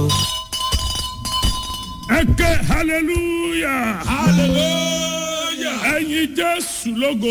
o. ẹ ké hallelujah hallelujah. ẹyin jésù lógo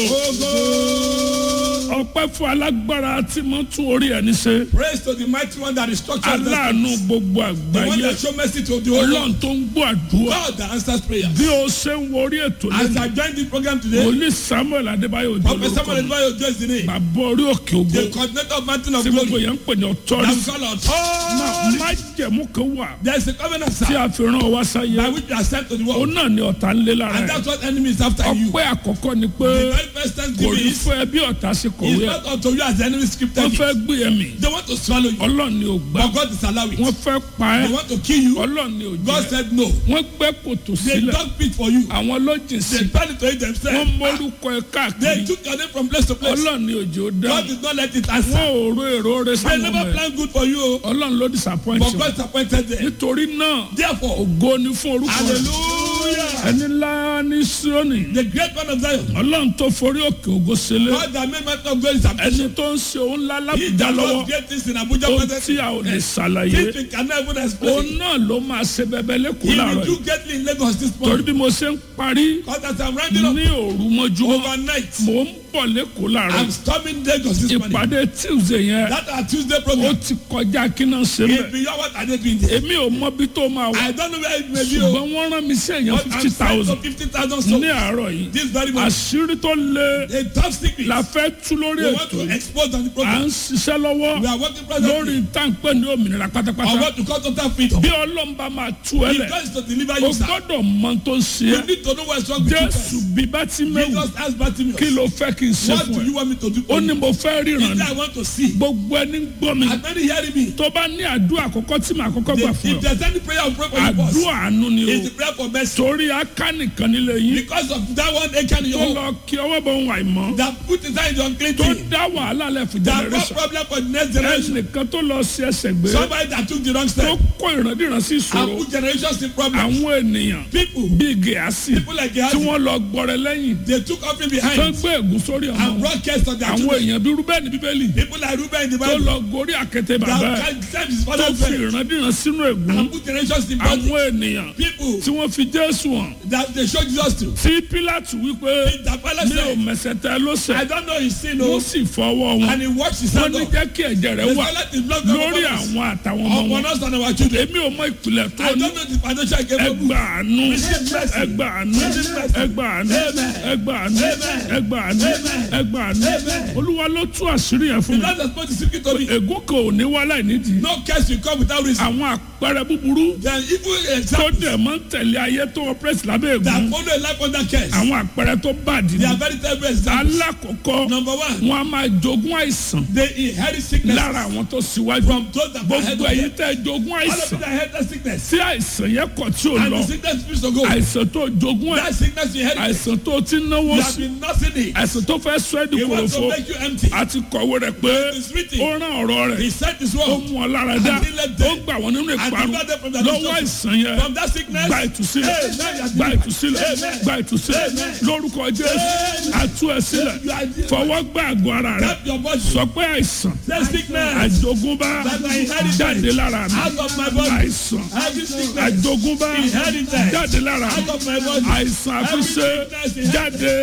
ọpẹ́ fún alágbára tí mo tún orí ẹni ṣe praise to the mighty one that is structured. aláàánú gbogbo the one àgbáyé that show mercy to the whole ọlọ́run world. tó ń gbọ́ àdúrà God that answers prayers. bí o ṣe ń wo orí ètò as lẹ́nu I join this program today. wòlíì samuel adébáyò òjò Prophet Samuel lórúkọ mi. Edwayo just the name. bàbá orí òkè ògo The coordinator of Mountain of tí gbogbo Glory. yẹn ń pè ní That ọtọ́rí we call náà authority. má jẹ̀mú kan wà There is a covenant tí sir. a fi ràn wá sáyé By which you are sent to the òun world. náà ni ọ̀tá ń lé lára And ẹ̀ that's what enemy is after you. ọpẹ́ àkọ́kọ́ ni pé The very first kò thanksgiving ní is. fẹ́ bí ọ̀tá ṣe It's kọ̀wé ẹ̀ not unto you as the enemy scripted wọ́n it. fẹ́ gbé ẹ̀mí They want to swallow you. ọlọ́run ni ò gbà But God is allowing wọ́n it. fẹ́ pa ẹ́ They want to kill you. ọlọ́run ni ò God jẹ́ said no. wọ́n gbẹ́ kòtò They sílẹ̀ dug pit for you. àwọn lọ́jìn sí They tried to eat wọ́n themselves. mórúkọ ẹ̀ They káàkiri took your name from place to place. ọlọ́run ni òjò dá God did not let it wọ́n answer. ò ro èrò rẹ They sáwọn ọmọ never ẹ̀ planned good for you. ọlọ́run ló disappoint But wọn God disappointed them. nítorí náà Therefore, ògo ni fún orúkọ rẹ̀ hallelujah. ẹni ńlá ní sírónì The great one of Zion. ọlọ́run tó forí òkè ògo sílẹ̀ God that made Mountain of Glory is ẹni ambition. tó ń ṣe òun ńlá He lábùjá that lọ́wọ́ does great things in Abuja ohun present. tí a ò lè ṣàlàyé Things we cannot even òun explain. náà ló máa ṣe bẹbẹ lẹ́kọ̀ọ́ He will láàárọ̀ do yìí greatly in Lagos this torí morning. bí mo ṣe ń parí Because as I'm rounding up ní òru mọ́júmọ́ overnight, mò ń bọ̀ lẹ́kọ̀ọ́ láàárọ̀ I'm yìí storming Lagos this morning. ìpàdé tuesday yẹn That our Tuesday ó program. ti kọjá kí náà ṣe It's mẹ́ beyond what I did doing there. èmi ò mọ bí tó máa wà I don't know where it may be. oh, ṣùgbọ́n wọ́n rán mi sí èèyàn But fifty I'm sent to thousand 50,000 ní souls. àárọ̀ yìí This very morning. àṣírí tó le A tough secret. la fẹ́ tú lórí We want ètò to yìí expose on the à program. ń ṣiṣẹ́ lọ́wọ́ We are working lórí presently táǹpẹ́ ní òmìnira on pátápátá what to call total freedom. bí ọlọ́mba máa tú ẹ He lẹ̀ tries to deliver o you, sir. gbọ́dọ̀ mọ tó ń ṣe You é need to know what's wrong with you jésù first. bí bá ti mẹ́wù Jesus asked Bartimaeus, kí ló fẹ́ kí n ṣe what fún do ẹ you want me to do ó for ní you? mo fẹ́ ríran He said, ni I want to see. gbogbo ẹni gbọ́ mi As many hearing me, tó bá ní àdúrà àkọ́kọ́ tí màá kọ́kọ́ gbà if fún ọ there's any prayer or prayer for you first, àdúrà àánú ni o it's the prayer for mercy. torí aká nìkan nílé yín Because of that one Achan in tó your home lọ kí ọwọ́ bọ̀ ń wà ìmọ̀ that put his hand in the unclean tó thing, dá wàhálà lẹ̀ fún that brought generation problem for the next generation. ẹnìkan tó lọ sí ẹsẹ̀ gbé Somebody that took the wrong tó step kó ìrandíran sí and ìṣòro put generations in problem. àwọn ènìyàn People, bíi gẹ̀ẹ́sì people like tí Gehazi, wọ́n lọ gbọ́rẹ̀ lẹ́yìn they took offering tó behind gbé ègún sórí ọmọ and wọn brought curse on their àwọn children. èèyàn bíi rúbẹ́ẹ̀nì bíbélì People like Reuben in the tó Bible lọ gorí àkété bàbá ẹ̀ that can send his tó father's fi friend ìrandíran sínú ègún and put generations in bondage. àwọn ènìyàn People tí wọ́n fi jésù hàn that they show Jesus to. tí pílátù wípé The Pilate mi ò said, mẹsẹ̀ tẹ ló I sẹ̀ don't know his sin, wọ́n oh, sì fọwọ́ wọn and he washed his wọ́n hand ní off. jẹ́ kí ẹ̀jẹ̀ rẹ̀ The wà Pilate is blood lórí upon us, àwọn àtàwọn ọmọ upon wọn us and our children. èmi ò mọ ìpìlẹ̀ tó I ní don't know the financial capable. ẹgbà àánú Receive mercy. ẹgbà àánú Receive mercy. ẹgbà àánú Amen. ẹgbà àánú Amen. ẹgbà àánú Amen. ẹgbà àánú Amen. olúwa ló tú àṣírí yẹn fún The mi Lord has put the secret to me. ègún kan ò ní wá láì nídìí No curse will come without reason. àwọn àpẹẹrẹ búburú Then evil tó examples dẹ̀ máa ń tẹ̀lé ayé tó ọpẹ́rẹ́sì lábẹ́ that ègún follow a life under curse. àwọn àpẹẹrẹ tó bàdí They ni are very terrible examples. alákọ̀ọ́kọ́ Number one, wọn a máa jogún àìsàn they inherit sickness lára àwọn tó síwájú from those that are ahead gbogbo of ẹ̀yin them. tẹ́ jogún All of àìsàn them inherit sickness. tí àìsàn yẹn kọ̀ tí ò And lọ the sickness refuse to go. àìsàn tó jogún ẹ̀ That sickness you inherit. àìsàn tó ti náwó You have sí been nursing it. àìsàn tó fẹ́ sọ ẹ́ di He wants to kòròfo make you empty. àti kọ̀wé rẹ̀ pé It is written. ó rán ọ̀rọ̀ He rẹ̀ sent his ó word. mú ọ lára dá And he left ó them. gbà wọ́n nínú And ìparun delivered them from their lọ́wọ́ destruction. àìsàn yẹn From that sickness. gba ìtúsílẹ̀ Amen. gba ìtúsílẹ̀ Amen. gba ìtúsílẹ̀ Amen. lórúkọ jésù àtú ẹ sílẹ̀ You are the- fọwọ́ gbá àgọ́ ara rẹ̀ Tap your body. sọ pé àìsàn That sickness. àjogúnbá That I inherited. jáde lára mi Out of my body. àìsàn Every sickness. àjogúnbá Inherited. jáde lára mi Out of my body. àìsàn àfiṣe jáde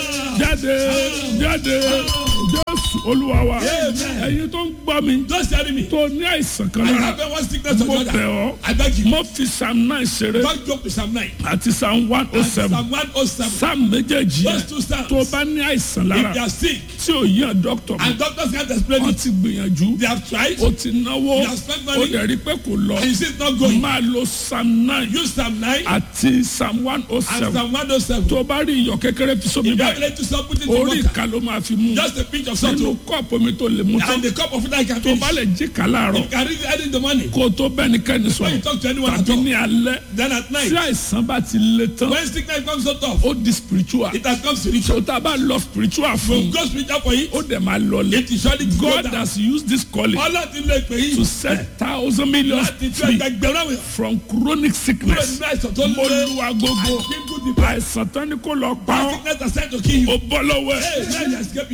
jáde jáde jésù olúwa wa Amen. ẹ̀yin tó ń gbọ́ mi Don't tell me. tó ní àìsàn kan I lára have one sickness or mo the bẹ̀ other. ọ́ I beg you. mo fi psalm nine ṣeré Don't joke with Psalm 9. àti psalm one oh seven Psalm 107. psalm méjèèjì Those yẹn two psalms. tó bá ní àìsàn If lára they are sick tí ò yàn dókítà mọ́ and doctors can't explain wọ́n it, ti gbìyànjú they have tried. ó ti náwó You have spent ó money. dẹ̀ rí pé kò lọ And you see it's not going. máa lo psalm nine Use Psalm 9 àti psalm one oh and seven Psalm 107. tó bá rí iyọ̀ kékeré fi sómi If you have báyìí to stop putting it in orí water, ìka ló máa fi mú just a pinch of salt nínú oh, kọ́ọ̀pù mi tó lè mú tán and the cup of it I can tó finish. bá lè jí ká láàárọ̀ You can read it early in the morning. kó o tó bẹ́nikẹ́ni When sọ̀rọ̀ you talk to anyone at tàbí all. ní alẹ́ Then at tí night, àìsàn bá ti le tán when sickness comes so tough, ó di spiritual it has come spiritual. tó tá a bá lọ spiritual fún Go spiritual for it. ó dẹ̀ máa lọlé It is surely go God down. has used this calling Ọlọ́run ti lo ìpè to yìí set thousand millions láti tú free ẹgbẹgbẹ̀rún àwọn from chronic kúrò sickness nínú àìsàn tó mo lé lu agogo àìsíkú dìbò. àìsàn tán ni kò lọ pa ọ́ Sickness has sent to kill ó you. bọ́ lọ́wọ́ ẹ̀ Hey, now you escape ó it. bọ́ lọ́wọ́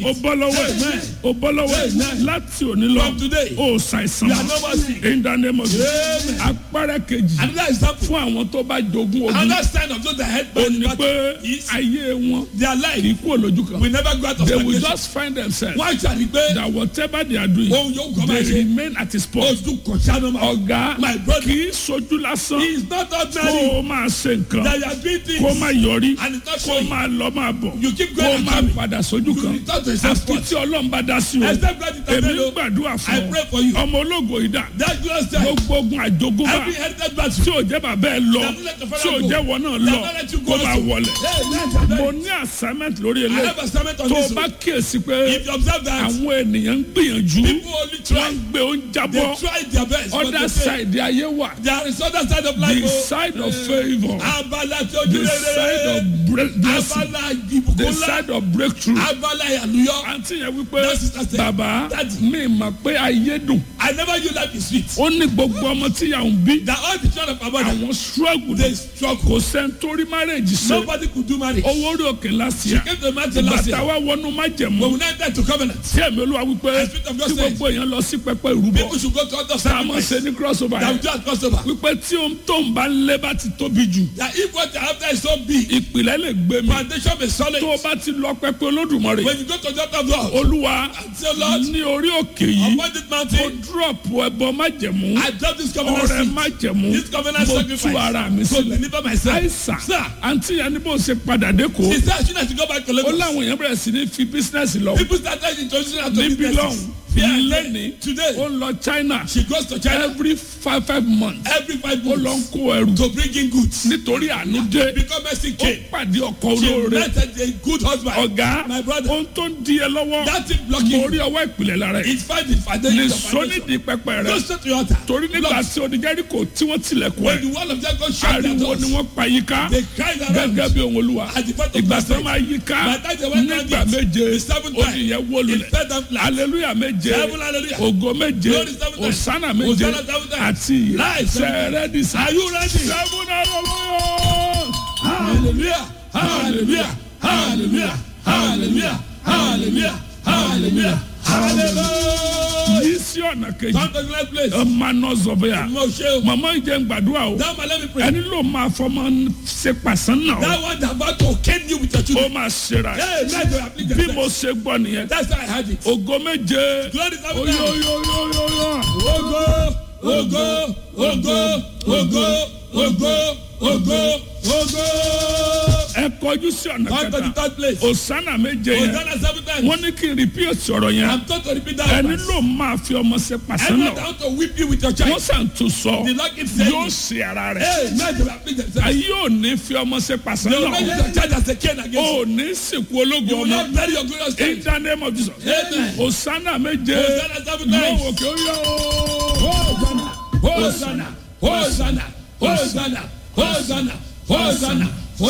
lọ́wọ́ ẹ̀ Amen. o bọ́ lọ́wọ́ ẹ̀ Amen. láti òní lọ From today, o ṣàìsàn you are no more sick. in the name of Jesus Amen. apára kejì Another example. fún àwọn tó bá jogún ogun Another sign of those that head ó by the ní pé battle is ayé wọn their kì life í kú olójú kan will never go out of they will stagnation. just find themselves Wọ́n ṣàrí pé that whatever they are doing ohun yóò kọ́ máa they ṣe. remain at his post Oṣù kọ̀ṣánú máa. ọ̀gá My brother. kì í sojú lásán He is not kó ordinary. o máa ṣe nǹkan That you are doing things. kó o máa yọrí And it's not kó o showing. máa lọ máa bọ̀ You keep kó going o and máa coming. padà sójú You kan return to the same àfi spot. tí ọlọ́run bá dá sí o Except God èmi ń intervene. gbàdúrà I fún ọ pray for you. ọmọ ológo ìdá That glorious time. gbogbo ogun àjogúnbá Every heritage battle. tí ò jẹ́ bàbá ẹ lọ That will let the father tí ò go. jẹ́ wọn náà That lọ will let you go kó máa also. wọlé Hey, let's mo go. ní assignment lórí I eléyìí have a sermon on tó o this. bá one. kíyèsí pé If you observe that, àwọn ènìyàn ń gbìyànjú people only wọ́n try. ń gbé oúnjẹ They bọ́ try their best. but other they fail. side ayé wà There is other side of life. the oh. side of favour Abala tí ojú the side rere. of bre- blessing Abala the ìbùkún ńlá. side of breakthrough Abala ìyàlúyọ. àǹtí yẹn wípé That sister said, bàbá Daddy. mi mà pé ayé dùn I never knew life is sweet. ó ní gbogbo ọmọ tí yà ń bí That all the children of our mother, àwọn struggle they kò struggle. sẹ́ńtórí marriage ṣe Nobody could do marriage. owó orí òkè last year Came to the mountain last bàtà year. wa wọnú májẹ̀mú But we now enter to covenant. tí ẹ̀mí olúwa wípé The Spirit of God tí said, gbogbo èèyàn lọ sí pẹpẹ ìrúbọ People should go to other tá a máa sacrifice. ṣe ní crossover That we yẹn just cross over. wípé tí ohun tó ń bá ń lé bá ti tóbi jù That if what you have there is so big, ìpìlẹ̀ lè gbé mi foundation is solid. tó o bá ti lọ pẹpẹ olódùmarè When you go to the altar of God, olúwa say, Lord, ní orí òkè yìí upon this mo mountain, drop ẹbọ májẹ̀mú I drop this covenant ọrẹ seed. májẹ̀mú This covenant mo sacrifice. tú ara mi To sílẹ̀ deliver myself. àìsàn Sir. àǹtí yẹn ní bó ṣe padà dé kó She said she has to go back to ó Lagos. láwọn èèyàn bẹ̀rẹ̀ sí ní fi bísínẹ́sì lọ People started introducing her to níbí businesses. lọ́hùn Here lẹ́ni today, ó ń lọ China she goes to China every five five months every five ó lọ ń months kó ẹrù to bring in goods. nítorí àánú dé Because Mercy ó came. pàdé ọkọ She olóore met a good husband. ọ̀gá My brother. ohun tó ń di ẹ lọ́wọ́ That thing blocking mo rí ọwọ́ ìpìlẹ̀ lára ẹ̀ is find the foundation. lè of sọ foundation. nídìí pẹpẹ rẹ Go straight to your altar. torí nígbà Lord, tí oníjẹ́ríkò tí wọ́n tilẹ̀kùn When ẹ̀ the wall of Jericho shut their ariwo doors, ni wọ́n pa yíká they cried around. gẹ́gẹ́ bí ohun olúwa At the point of ìgbà tí wọ́n prostrate. máa yíká By the time they went round nígbà it, méje the seventh time, odi yẹn wó It lulẹ̀ fell down flat. aleluya méje Seven hallelujah. ògo méje Glory seven times. osana méje Hosanna seven times. àti ìyè Life seven sẹ́rẹ́dì sá. Are you ready? seven hallelujah. Hallelujah. Hallelujah. Hallelujah. Hallelujah. Hallelujah. Hallelujah. Hallelujah. yìí sí ọ̀nà kejì Come to the next place. ọmọ náà zọ̀bẹ̀yà Mo ṣe o. màmá ìjẹun gbàdúrà o That man let me pray. ẹni ló máa fọmọ ṣe pàṣán náà That one that about to cane you with your ó children. máa ṣera ẹ̀. Hey, let you afflict bí mo yourself. ṣe gbọ́ nìyẹn That's how I had it. ògo méje Glory seven times. oyoyoyoyoyo Ogo, ogo, ogo, ogo, ogo, ogo, ogo. ẹ kọjú sí ọ̀nà Come to the kẹta third place. osana méje yẹn Hosanna seven times. wọ́n ní kí n repeat ọ̀rọ̀ yẹn I'm told to repeat that. ẹni verse. ló máa fi ọmọ ṣe pàṣán I'm not náà out to whip you with your wọ́n child. sàn tún sọ The Lord keeps saying yóò it. ṣe ara rẹ̀ Hey, let them afflict themselves. ayé ò ní fi ọmọ ṣe pàṣán They will make náà your child as a cane against you. ò ní sìnkú ológun You will ọmọ not bury your glorious in child. the name of Jesus Amen. osana méje Hosanna seven times. lọ́wọ́ kí ó yọ ó. Hosanna, Hosanna, Hosanna, Hosanna, Hosanna,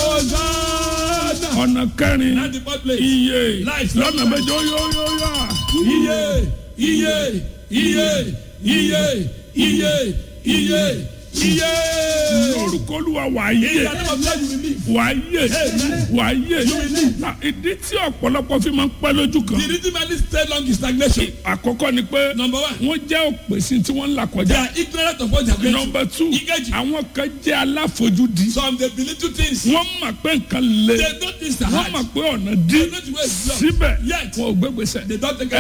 Hosanna. ọ̀nà kẹrin And the fourth place. iye Life. lọ́nà méje ó yọ ó yọ ó yọ. Iye, iye, iye, iye, iye, iye, iye. lórúkọ olúwa wà á In yé the name of God you will live. wà á yé wà á yé Na, ìdí tí ọ̀pọ̀lọpọ̀ fi máa ń pẹ́ lójú kan The reason why this stay long is stagnation. àkọ́kọ́ ni pé Number one, wọ́n jẹ́ òpèsè tí wọ́n ń là they kọjá are ignorant of what they are going through. nọmba two Ìkejì. àwọn kan jẹ́ aláfojúdi Some they belittle things. wọ́n mọ̀ pé nǹkan le They don't think it's wọ́n hard. mọ̀ pé ọ̀nà dí They don't think it's síbẹ̀ Yet. wọn ò gbégbèsè They don't take